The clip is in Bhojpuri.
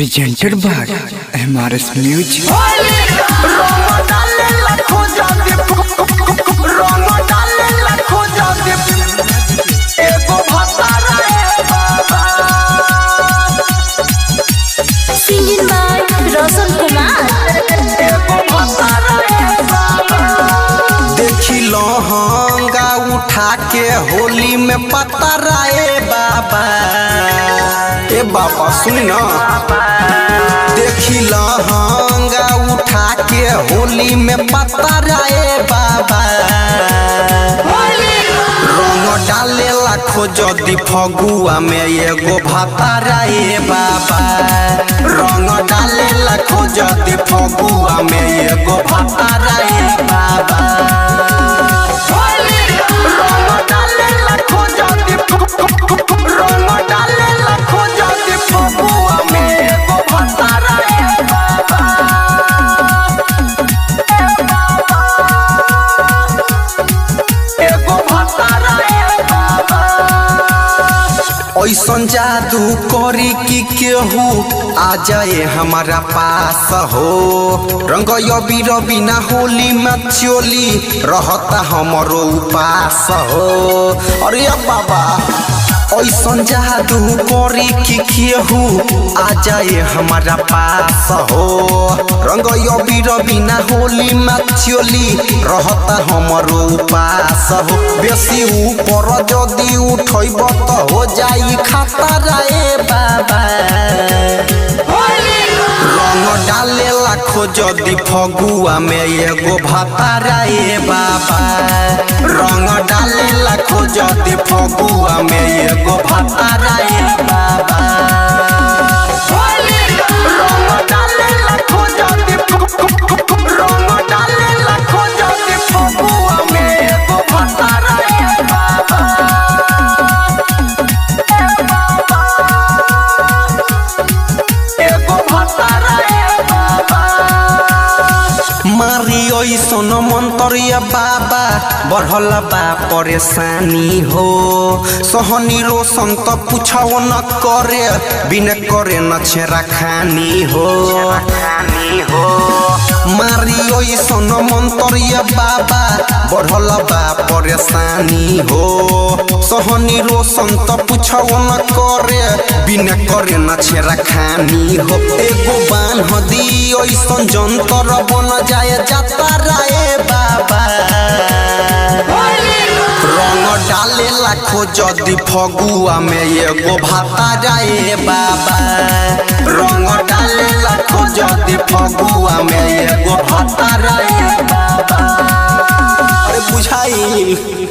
presented by MRS Music. Singing by Roshan Kumar. देखी लहंगा उठा के होली में पतराए बाबा ए बाबा सुन ना देखी लहंगा उठा के होली में पतराए बाबा रंग डाले लाखो जदि फगुआ में एगो भाताराए बाबा रंग डाले लाखो जदि फगुआ में एगो भाताराए बाबा रंग डाले लाखो जदि रंग डाले लाखो जदि फगुआ में एगो भाताराए बाबा एगो भाताराए बाबा ऐसन जादू करी कि केहू आ जाए हमारा पास हो रंग यबी रबी ना होली में चोली रहता हमरो उपास हो अरे बाबा ऐसन जादू करी कि केहू आ जाए हमारा पास हो रंग यबी रबी ना होली में चोली रहता हमरो उपास हो बेसी ऊपर जदि उठब त हो जाई खतरा ए बाबा रंग डाले लाखो जदि फगुआ में एगो भातारा ए बाबा रंग डाले लाखो जदि फगुआ में एगो भातारा ए बाबा रंग डाले लाखो जदि रंग डाले लाखो जदि फगुआ में एगो भातारा ए बाबा एगो भातारा ए बाबा मारी ऐसन मंतरिया बाबा बढ़ल बा परेशानी हो सहनी रोशन त पूछो न करे बिन करे न छेरा खानी हो हो मारी ऐसन मंतरिया बाबा बढ़ल बा परेशानी हो सहनी रोशन त पूछो न करे बिन करे न छेरा खानी हो एगो बान्ह दी ऐसन जंतर बन जाए जाता राए बाबा रंग डाले लाखो जदि फगुआ में एगो भाता जाए बाबा रंग डाले लाखो जदि फगुआ में एगो भाता जाए बाबा अरे बुझाई